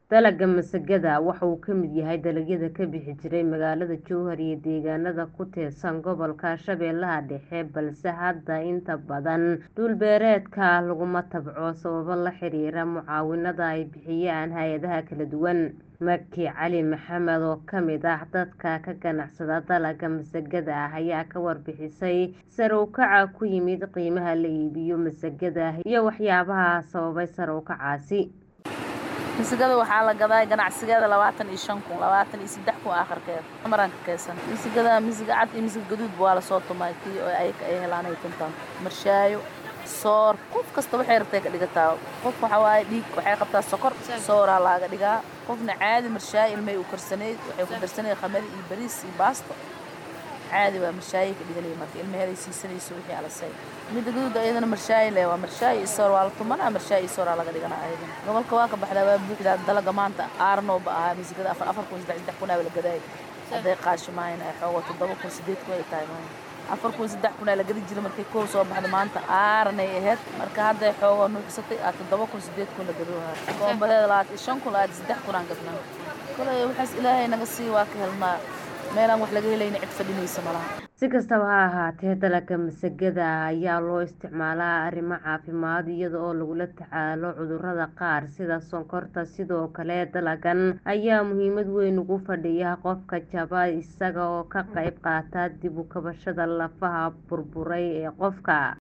Dalagga masagada waxa uu ka mid yahay dalagyada ka bixi jiray magaalada Jowhar iyo deegaanada ku teedsan gobolka Shabeellaha Dhexe balse hadda inta badan dhul beereedka laguma tabco sababo la xiriira mucaawinada ay bixiyaan hay'adaha kala duwan. Maki Cali Maxamed oo ka mid ah dadka ka ganacsada dalagga masagada ayaa ka warbixisay sare u kaca ku yimid qiimaha la iibiyo masagada iyo waxyaabaha sababay sare u kacaasi. masagada waxaa la gadaa ganacsigeeda labaatan iyo shan kun labaatan iyo saddex kun aakhirkeeda maraan ka kaysan masagada masiga cad iyo masiga gaduudba waa lasoo tumay kii oo ayaga ay helaan ay tuntaan marshaayo soor qof kasta waxay rabtay ka dhigataa qof waxa waaye dhiig waxay qabtaa sokor sooraa laaga dhigaa qofna caadi marshaayo ilmay u karsaneyd waxay ku darsaneyd khamadi iyo bariis iyo baasto caadi waa marshaayo ka dhiganaya marka ilmaheeday siisanayso wixii alasay midda gaduud ayadana marshaayo leh waa marshaayo iyo soor waa la tumanaa marshaayo iyo sooraa laga dhiganaa ayadana gobolka waa ka baxdaa waa buuxdaa dalaga maanta aarnooba ahaa masigada afar afar kun saddex saddex kun aa la gadaay hadday qaashi maahayn ay xoogo toddoba kun sideed kun ay tahay maahayn afar kun saddex kun aa la gadi jiray markay koow soo baxda maanta aaranay ahayd marka hadday xoogoo nuuxsatay aa toddoba kun sideed kun la gadoohaa koombadeeda labaatan iyo shan kun labaatan saddex kun aan gadnaa kolay waxaas ilaahay naga sii waa ka helnaa meelaan wax laga helayna cid fadhinaysa malaha si kastaba ha ahaatee dalagga masagada ayaa loo isticmaalaa arrimo caafimaad iyada oo lagula tacaalo cudurrada qaar sida sonkorta sidoo kale dalaggan ayaa muhiimad weyn ugu fadhiya qofka jaba isaga oo ka qayb qaata dib u kabashada lafaha burburay ee qofka